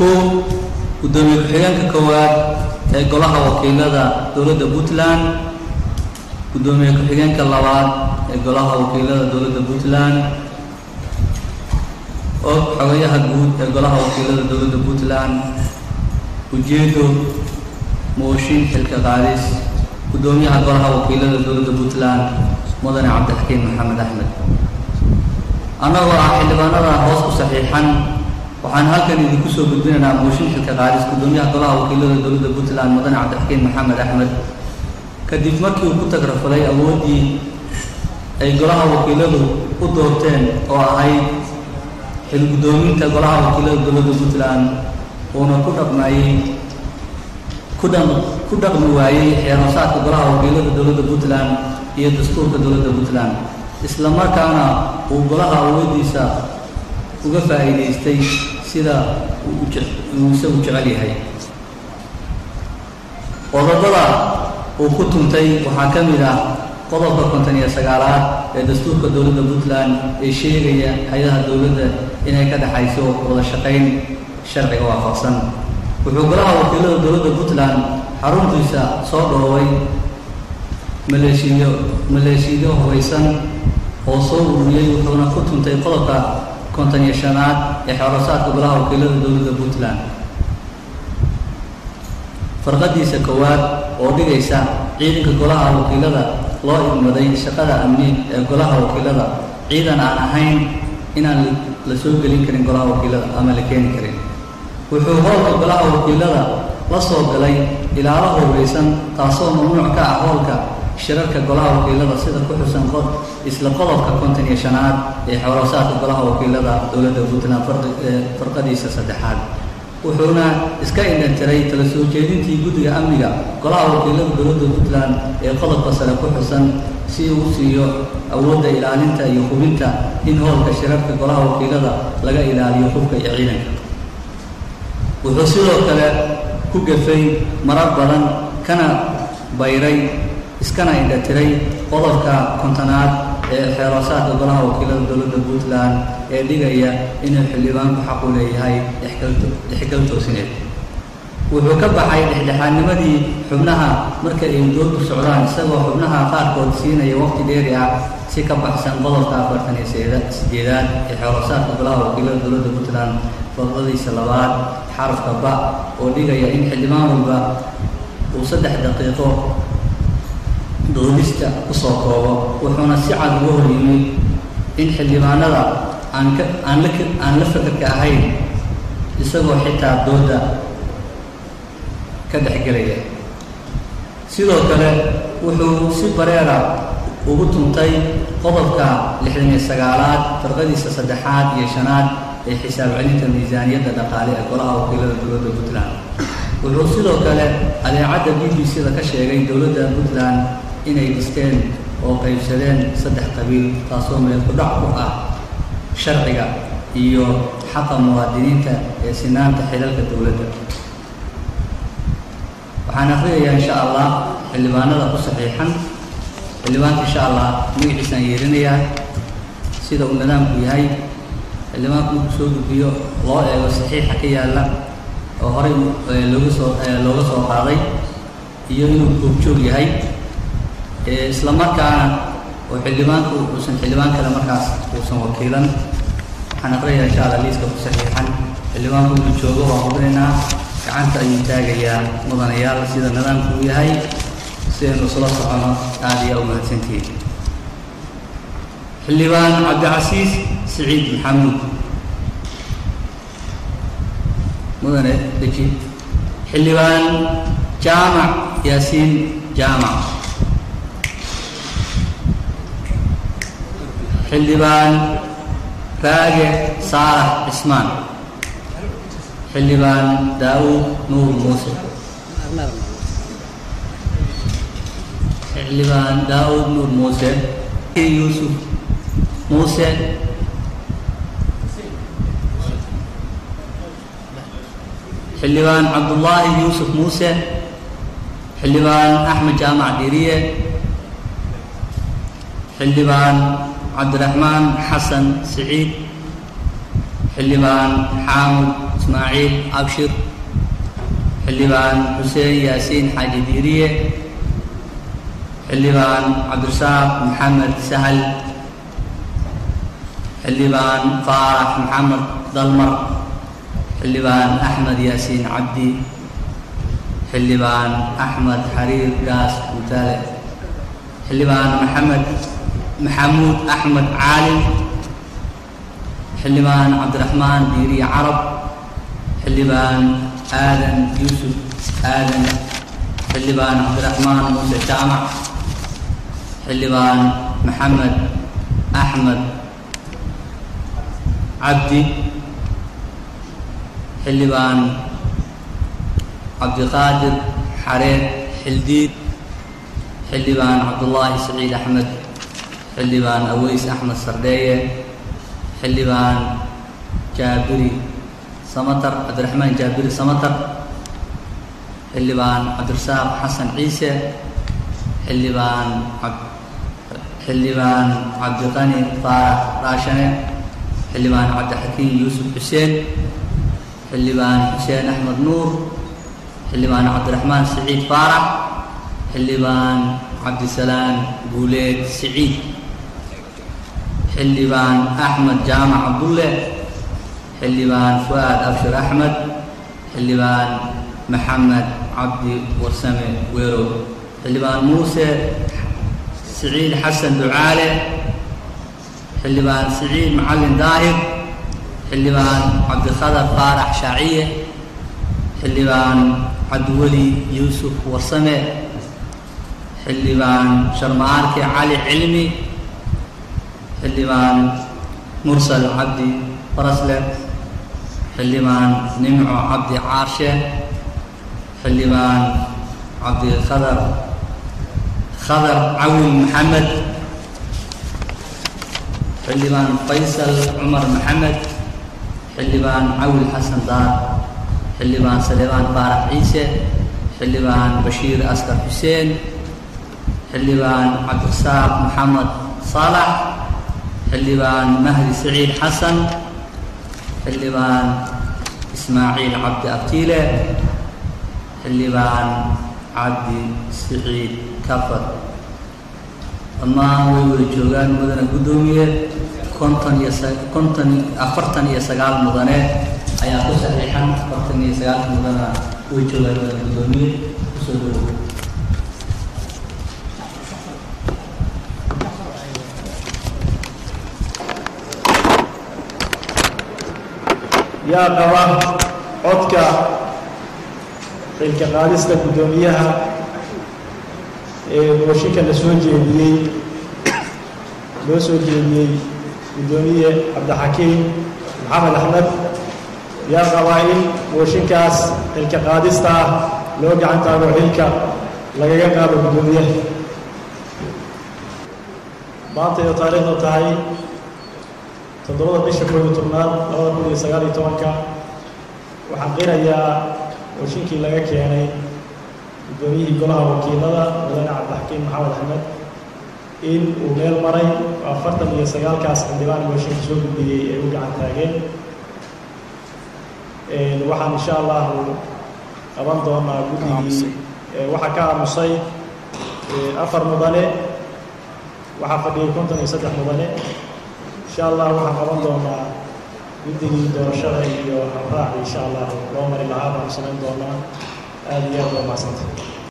kow guddoomiye ku-xigeenka koowaad ee golaha wakiilada dowladda puntland guddoomiye ku-xigeenka labaad ee golaha wakiilada dowladda puntland og xogayaha guud ee golaha wakiilada dowladda puntland ujeedo mooshin xilka qaadis guddoomiyaha golaha wakiilada dowladda puntland mudane cabdixakiin maxamed axmed annagoo ah xildhibaanada hoos ku saxiixan waxaan halkan idinku soo gudbinaynaa mooshin xilka qaadis guddoomiyaha golaha wakiilada dowladda puntland mudane cabdixakiin maxamed axmed kadib markii uu ku tagrafalay awooddii ay golaha wakiiladu u doorteen oo ahayd xil guddoominta golaha wakiilada dowladda puntland uuna ku dhaqmayey ku dha ku dhaqmi waayey xeeroosaadka golaha wakiilada dowladda puntland iyo dastuurka dowladda puntland isla markaana uu golaha awooddiisa uga faa'iidaystay sida uu isagu jecel yahay qodobada uu ku tuntay waxaa ka mid ah qodobka konton iyo sagaalaad ee dastuurka dowladda puntland ee sheegaya hay-adaha dowladda inay ka dhexayso wada shaqayn sharciga waafaqsan wuxuu golaha wakiilada dowladda puntland xaruntiisa soo dhooway maleeshiyo maleeshiyo hubaysan oo soo ururiyey wuxuuna ku tuntay qodobka konton iyo shanaad ee xeerosaadka golaha wakiilada dowladda puntland farqadiisa koowaad oo dhigaysa ciidanka golaha wakiilada loo igmaday shaqada amni ee golaha wakiilada ciidan aan ahayn inaan la soo gelin karin golaha wakiilada ama la keeni karin wuxuu howlka golaha wakiilada la soo galay ilaalo hubaysan taasoo mamnuuc ka ah howlka shirarka golaha wakiilada sida ku xusan isla qodobka konton iyo shanaad ee xoroosaadka golaha wakiilada dowladda puntland farqadiisa saddexaad wuxuuna iska indhantiray tala soo jeedintii guddiga amniga golaha wakiilada dowladda puntland ee qodobka sare ku xusan si uu siiyo awoodda ilaalinta iyo hubinta in howlka shirarka golaha wakiilada laga ilaaliyo hubka iyo ciidanka wuxuu sidoo kale ku gafay marar badan kana bayray iskana indhatiray qodobka kontonaad ee xeeroosaadka golaha wakiilada dowladda puntland ee dhigaya inuu xildhibaanku xaqu leeyahay ixgal toosineed wuxuu ka baxay dhexdhexaadnimadii xubnaha marka ay doodu socdaan isagoo xubnaha qaarkood siinaya waqti dheeri ah si ka baxsan qodobka afartan iyo sideedaad ee xeeroosaadka golaha wakiilada dowladda puntland fadladiisa labaad xarafka ba oo dhigaya in xildhibaan walba uu saddex daqiiqo doodista kusoo koobo wuxuuna si cad uga hor yimid in xildhibaanada aan ka aan la aan la fakarka ahayn isagoo xitaa dooda ka dhexgelaya sidoo kale wuxuu si bareera ugu tuntay qodobka lixdan iyo sagaalaad farqadiisa saddexaad iyo shanaad ee xisaab celinta miisaaniyadda dhaqaale ee golaha wakiilada dowladda puntland wuxuu sidoo kale adeecadda b b c da ka sheegay dowladda puntland inay dhisteen oo qaybsadeen saddex qabiil taasoo meel ku dhac ku ah sharciga iyo xaqa muwaadiniinta ee sinaanta xilalka dowladda waxaan akhriyayaa insha allah xildhibaanada ku saxiixan xildhibaanka insha allah magaciisaan yeerinayaa sida uu nidaamku yahay xildhibaanku markuu soo gudbiyo loo eego saxiixa ka yaalla oo horey looga soo looga soo qaaday iyo inuu goobjoog yahay isla markaana oo xildhibaanku uusan xildhibaan kale markaas uusan wakiilan waxaan aqriyayaa insha alla liiska ku saxiixan xildhibaanku inuu joogo waan hubinaynaa gacanta ayuu taagayaa mudanayaal sida nidaamku uu yahay si aynu isula socono aada iyo u mahadsantihiin xildhibaan cabdicasiis siciid maxamuud mudane deji xildhibaan jaamac yaasiin jaamac xildhibaan raage saalax cismaan xildhibaan daawud nuur muuse xildhibaan daawud nuur muuse yuusuf muuse xildhibaan cabdullaahi yuusuf muuse xildhibaan axmed jaamac diriye xildhibaan cabdiraxmaan xasan siciid xildhibaan xaamud ismaaciil abshir xildhibaan xuseen yaasiin xaaji diiriye xildhibaan cabdirasaaq maxamed sahal xildhibaan faarax maxamed dalmar xildhibaan axmed yaasiin cabdi xildhibaan axmed xariir gaas mutaale xildhibaan maxamed maxamuud axmed caalim xildhibaan cabdiraxmaan diiriye carab xildhibaan aadan yuusuf aadan xildhibaan cabdiraxmaan muuse jaamac xildhibaan maxamed axmed cabdi xildhibaan cabdiqaadir xareed xildiid xildhibaan cabdullaahi saciid axmed xildhibaan aweys axmed sardheeye xildhibaan jaabiri samatar cabdiraxmaan jaabiri samatar xildhibaan cabdirasaaq xasan ciise xildhibaan xildhibaan cabdiqani faarax raashane xildhibaan cabdixakiin yuusuf xuseen xildhibaan xuseen axmed nuur xildhibaan cabdiraxmaan siciid faarax xildhibaan cabdisalaam guuleed siciid xildhibaan axmed jaamac cabdulle xildhibaan fu'aad abshir axmed xildhibaan maxamed cabdi warsame weerow xildhibaan muuse siciid xasan ducaale xildhibaan siciid macalin daahir xildhibaan cabdikhadar faarax shaaciye xildhibaan cabdiweli yuusuf warsame xildhibaan sharma-aanke cali cilmi xildhibaan mursal cabdi farasle xildhibaan nimco cabdi caarshe xildhibaan cabdikhadar khadar cawil maxamed xildhibaan faysal cumar maxamed xildhibaan cawil xasan daar xildhibaan saleebaan faarax ciise xildhibaan bashiir askar xuseen xildhibaan cabdirasaaq maxamed saalax xildhibaan mahdi saciid xasan xildhibaan ismaaciil cabdi abtiile xildhibaan cabdi siciid kafar dhammaan way wada joogaan mudane guddoomiye konton iyo konton afartan iyo sagaal mudane ayaa ku saxiixan afartan iyo sagaalka mudana way joogaan mudane guddoomiye kusoo dhawow yaa qaba codka xilka qaadista guddoomiyaha ee mooshinka la soo jeediyey loo soo jeediyey guddoomiye cabdixakiim maxamed axmed yaa qabaa in mooshinkaas xilka qaadista ah loo gacan taago xilka lagaga qaado guddoomiyaha maanta iyo taariikhdu tahay toddobada bisha koob iyo tobnaad labada kun iyo sagaal iyo tobanka waxaan qirayaa mooshinkii laga keenay guddoomiyihii golaha wakiilada mudane cabdixakiim maxamed axmed in uu meel maray afartan iyo sagaalkaas xildhibaan mooshinka soo gudbiyey ay u gacan taageen waxaan insha allahu qaban doonaa guddigii waxaa ka aamusay afar mudane waxaa fadhiyay konton iyo saddex mudane insha allah waxaan qaban doonaa guddigii doorashada iyo habraaci insha allah loo mari lahaa baan samayn doonaa aada iyo aad waa macsanta